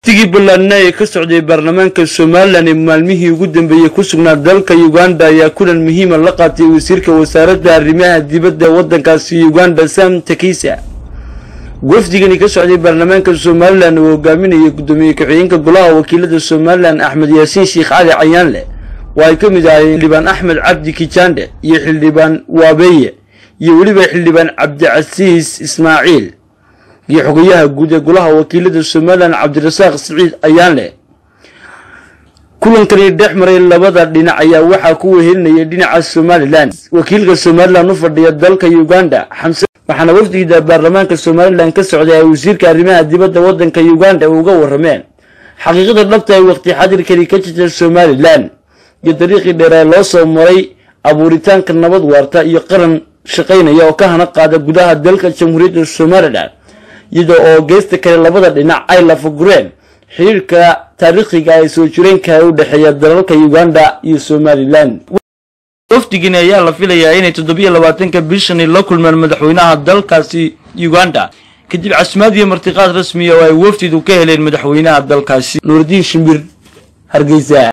tigii ballaadna ee ka socday baarlamaanka somalilan ee maalmihii ugu dambeeyey ku sugnaa dalka uganda ayaa kulan muhiima la qaatay wasiirka wasaaradda arrimaha dibadda waddankaasi uganda sam takisa wafdigani ka socday baarlamaanka somalilan uu hogaaminayay guddoomiye ku-xigeenka golaha wakiilada somalilan axmed yaasiin sheekh cali cayaanle oo ay ka mid ahaayeen xildhibaan axmed cabdi kijande iyo xildhibaan waabeeye iyo weliba xildhibaan cabdicasiis ismaaciil iyo xogayaha guud ee golaha wakiilada somalilan cabdirasaaq siciid ayaanleh kulankani dhex maray labada dhinac ayaa waxaa ku wehelinayay dhinaca somalilan wakiilka somalilan u fadhiya dalka uganda xamse waxaana wafdigida baarlamaanka somalilan ka socday ay wasiirka arrimaha dibadda waddanka uganda uga warrameen xaqiiqada dhabta ay waqti xadirkani ka jirta somalilan iyo dariiqii dheeree loo soo maray abuuritaanka nabad waarta iyo qaran shaqaynaya oo ka hana qaada gudaha dalka jamhuuriyadda somalilan iyada oo geesta kale labada dhinac ay lafagureen xiriirka taariikhiga ee soo jireenka u dhexeeya dalalka uganda iyo somalilan wafdigani ayaa la filayaa inay toddobiyo labaatanka bishani la kulmaan madaxweynaha dalkaasi uganda kadib casimaad iyo martiqaad rasmiya oo ay wafdidu ka heleen madaxweynaha dalkaasi nuurdiin shimbir hargeysa